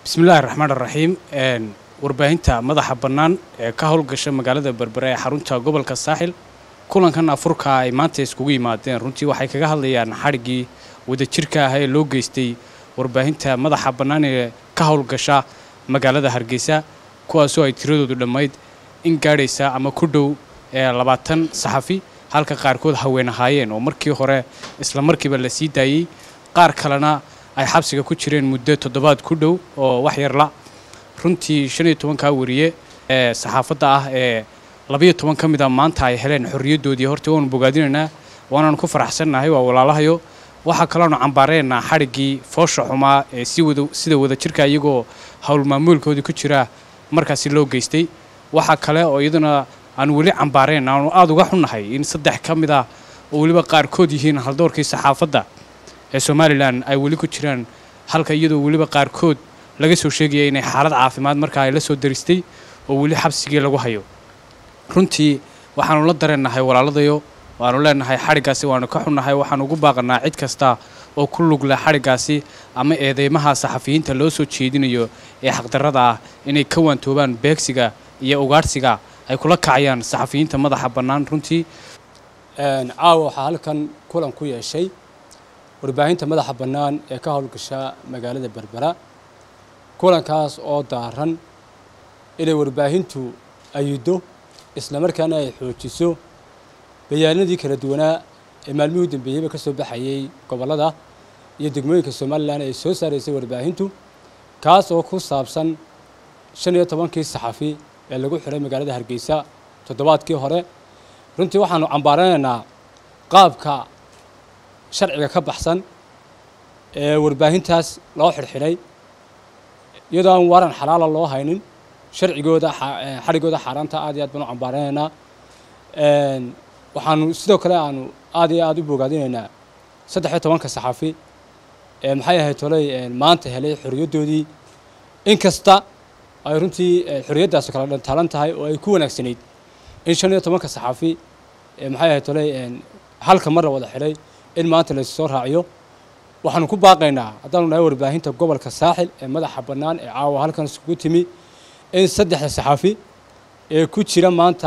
bismillahi raxmaan raxiim warbaahinta madaxa bannaan ee ka howlgasha magaalada berbere ee xarunta gobolka saaxil kulankan afurka ay maanta iskugu yimaadeen runtii waxay kaga hadlayaan xadhiggii wadajirka ah ee loo geystay warbaahinta madaxa bannaan ee ka howlgasha magaalada hargeysa kuwaasoo ay tiradoodu dhammayd in gaadhaysa ama ku dhow ee labaatan saxafi halka qaarkood haween ahaayeen oo markii hore isla markiiba la sii daayey qaar kalena ay xabsiga ku jireen muddo toddobaad ku dhow oo wax yarla runtii shan iyo tobankaa wariye ee saxaafadda ah ee labayo toban ka mid a maanta ay heleen xorriyaddoodii horta waanu bogaadinaynaa waanaanu ku faraxsannahay waa walaalahayo waxaa kaloonu cambaareynaa xadhiggii foosha xumaa ee si wada sida wadajirka iyagoo howl maamuulkoodii ku jira markaasi loo geystay waxaa kale oo iyaduna aanu weli cambaareen aanu aada uga xunnahay in saddex ka mid ah oo weliba qaarkood yihiin haldoorkii saxaafadda ee somalilan ay weli ku jiraan halka iyadoo weliba qaarkood laga soo sheegaya inay xaalad caafimaad markaa ay la soo daristay oo weli xabsigii lagu hayo runtii waxaanu la dareennahay walaaladayo waanu leenahay xadhiggaasi waanu ka xunnahay waxaanu ugu baaqanaa cid kasta oo ku lug leh xadhiggaasi ama eedeymaha saxafiyiinta loo soo jeedinayo ee xaqdarrada ah inay ka waantoobaan beegsiga iyo ugaadhsiga ay kula kacayaan saxafiyiinta madaxa bannaan runtii caawa waxaa halkan kulan ku yeeshay warbaahinta madaxa bannaan ee ka howlgasha magaalada berbera kulankaas oo daaran inay warbaahintu ayiddo islamarkaana ay xoojiso bayaanadii kala duwanaa ee maalmihii u dambeeyeyba ka soo baxayey gobollada iyo degmooyinka somalilan ay soo saaraysay warbaahintu kaas oo ku saabsan shan iyo tobankii saxafi ee lagu xiray magaalada hargeysa toddobaadkii hore runtii waxaanu cambaaranaynaa qaabka sharciga ka baxsan ee warbaahintaas loo xidhxidhay iyadoo aan waran xalaala loo haynin sharcigooda xadhigooda xaaraanta aad iyo aad baan u cambaaranaynaa waxaanu sidoo kale aanu aad iyo aad u bogaadinaynaa saddex iyo tobanka saxafi ee maxay ahayd toley maanta helay xorriyaddoodii inkasta ay runtii xorriyaddaas kala dhantaalan tahay oo ay ku wanaagsanayd in shan iyo tobanka saxafi maxay ahayd toley halka mar la wada xidhay in maanta laysu soo raaciyo waxaanu ku baaqaynaa haddaanu nahay warbaahinta gobolka saaxil ee madaxa bannaan ee caawa halkan isugu timi in saddexda saxafi ee ku jira maanta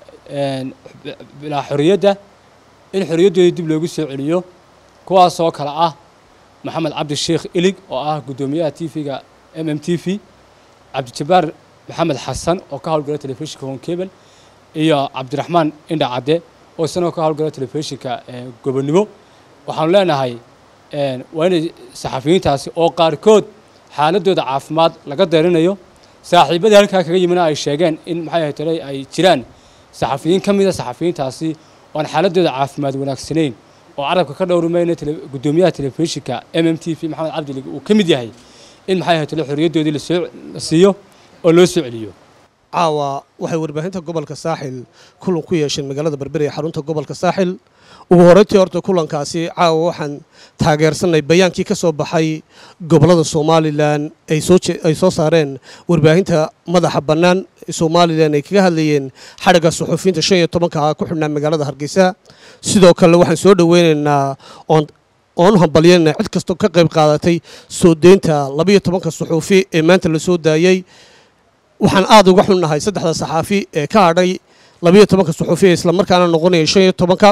bilaa xorriyadda in xorriyaddoodii dib loogu soo celiyo kuwaasoo kale ah maxamed cabdi sheekh ilig oo ah guddoomiyaha t v-ga m m t v cabdijabbaar maxamed xasan oo ka howlgala telefishinka honkebel iyo cabdiraxmaan indha cadde oo isagoo ka howlgala telefishinka gobonnimo waxaanu leenahay waa inay saxafiyiintaasi oo qaarkood xaaladooda caafimaad laga deerinayo saaxiibadii halkaa kaga yimina ay sheegeen in maxay ahayd toley ay jiraan saxafiyiin ka mida saxafiyiintaasi oo aan xaaladooda caafimaad wanaagsanayn oo carabka ka dhowrimayna guddoomiyaha telefishinka m m t v maxamed cabdilig uu ka mid yahay in maxay ahayd tole xorriyaddoodii lasoo la siiyo oo loo soo celiyo caawa waxay warbaahinta gobolka saaxil kulan ku yeesheen magaalada berbere ee xarunta gobolka saaxil ugu horreyntii horta kulankaasi caawa waxaan taageersanay bayaankii ka soo baxay gobollada somalilan ay soo saareen warbaahinta madaxa bannaan somalilan ay kaga hadlayeen xadhigga suxuufiyiinta shan iyo tobanka ku xidhnaa magaalada hargeysa sidoo kale waxaan soo dhoweynaynaa oon u hambalyanayna cid kastoo ka qayb qaadatay soo deynta labaiyo tobanka suxuufi ee maanta la soo daayey waxaan aada uga xunnahay saddexda saxaafi ee ka hadhay labaiyo tobanka suxuufi ee islamarkaana noqonaya shan iyo tobanka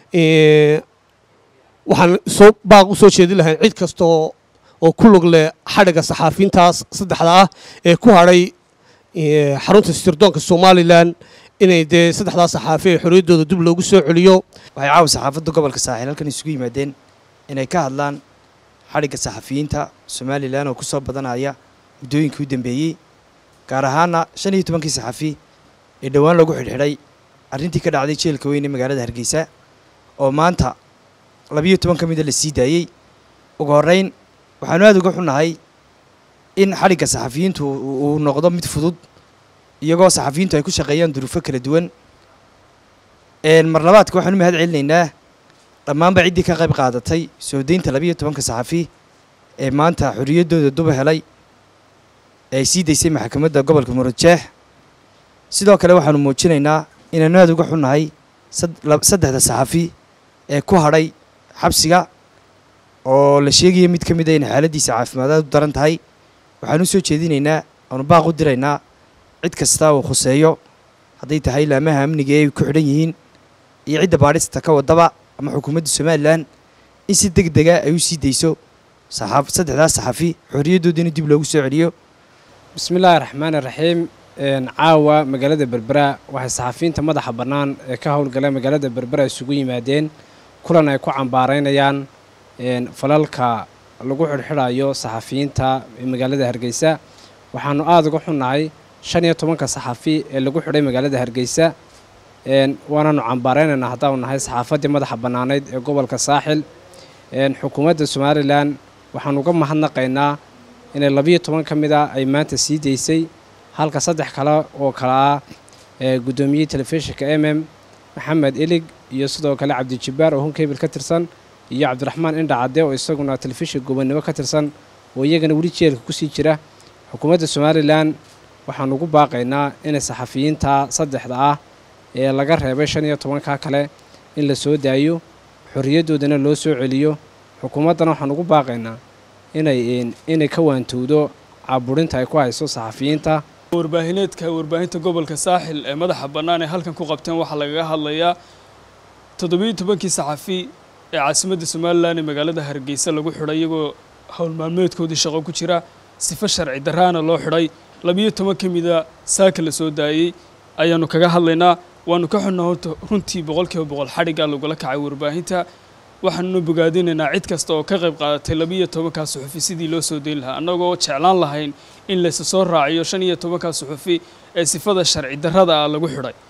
waxaan soo baaq u soo jeedin lahayn cid kastoo oo ku lug leh xadhigga saxaafiintaas saddexda ah ee ku hadhay xarunta sirdoonka somalilan inay dee saddexdaa saxaafi ee xorriyaddooda dib loogu soo celiyo waxay caawa saxaafadda gobolka saaxiil halkan isugu yimaadeen inay ka hadlaan xadhigga saxafiyiinta somalilan oo ku soo badanaya muddooyinkii u dambeeyey gaar ahaana shan iyo tobankii saxafi ee dhowaan lagu xidhxidhay arrintii ka dhacday jeelka weyn ee magaalada hargeysa oo maanta labiyo toban ka mida la sii daayey ugu horreyn waxaanu aada uga xunnahay in xadhigga saxafiyiintu uu noqdo mid fudud iyagoo saxafiyiintu ay ku shaqeeyaan duruufo kala duwan mar labaadka waxaanu mahad celinaynaa dhammaanba ciddii ka qayb qaadatay soo deynta labiyo tobanka saxafi ee maanta xorriyaddooda duba helay ee ay sii daysay maxkamadda gobolka muradjeex sidoo kale waxaanu muujinaynaa inaanu aada uga xunnahay saddexda saxafi ee ku hadhay xabsiga oo la sheegaya mid ka mid a inay xaaladdiisa caafimaadaad u daran tahay waxaan u soo jeedinaynaa aanu baaq u diraynaa cid kasta uu khuseeyo hadday tahay laamaha amniga ee ay ku xidhan yihiin iyo cidda baadhista ka wadaba ama xukuumadda somalilan in si deg dega ay u sii dayso saxaaf saddexdaas saxafi xorriyaddoodina dib loogu soo celiyo bismi illaahi raxmaan iraxiim caawa magaalada berbera waxay saxafiyiinta madaxa bannaan ee ka howlgala magaalada berbera isugu yimaadeen kulan ay ku cambaaraynayaan falalka lagu xidhxidhayo saxafiyiinta ee magaalada hargeysa waxaanu aada uga xunnahay shan iyo tobanka saxafi ee lagu xidhay magaalada hargeysa waanaanu cambaaraynaynaa haddaanu nahay saxaafaddii madaxa bannaaneyd ee gobolka saaxil xukuumadda somalilan waxaanu uga mahadnaqaynaa inay labiyo toban ka mid a ay maanta sii daysay halka saddex kale oo kale ah guddoomiyey telefishinka m m maxamed elig iyo sidoo kale cabdijabbaar oo hunkebil ka tirsan iyo cabdiraxmaan indha cadde oo isaguna telefishin gobonnimo ka tirsan oo iyagana weli jeelka kusii jira xukuumadda somalilan waxaanu ugu baaqaynaa inay saxafiyiinta saddexda ah ee laga reebay shan iyo tobanka kale in la soo daayo xorriyaddoodana loo soo celiyo xukuumaddana waxaan ugu baaqaynaa inay inay ka waantowdo caburinta ay ku hayso saxafiyiinta warbaahineedka warbaahinta gobolka saaxil ee madaxa bannaan ee halkan ku qabteen waxaa lagaga hadlayaa toddobiyo tobankii saxafi ee caasimadda somalilan ee magaalada hargeysa lagu xidhay iyagoo howl maalmeedkoodii shaqo ku jira sifo sharci darraana loo xidhay labiyo toban ka mida saaka la soo daayey ayaanu kaga hadlaynaa waanu ka xunnaa horta runtii boqolkiiba boqol xadhiggaa lagula kacay warbaahinta waxaanuna bogaadinaynaa cid kasta oo ka qayb qaadatay labiiyo tobankaa suxufi sidii loo soo dayn lahaa annagoo jeclaan lahayn in laysa soo raaciyo shan iyo tobankaa suxufi ee sifada sharci darrada ah lagu xidhay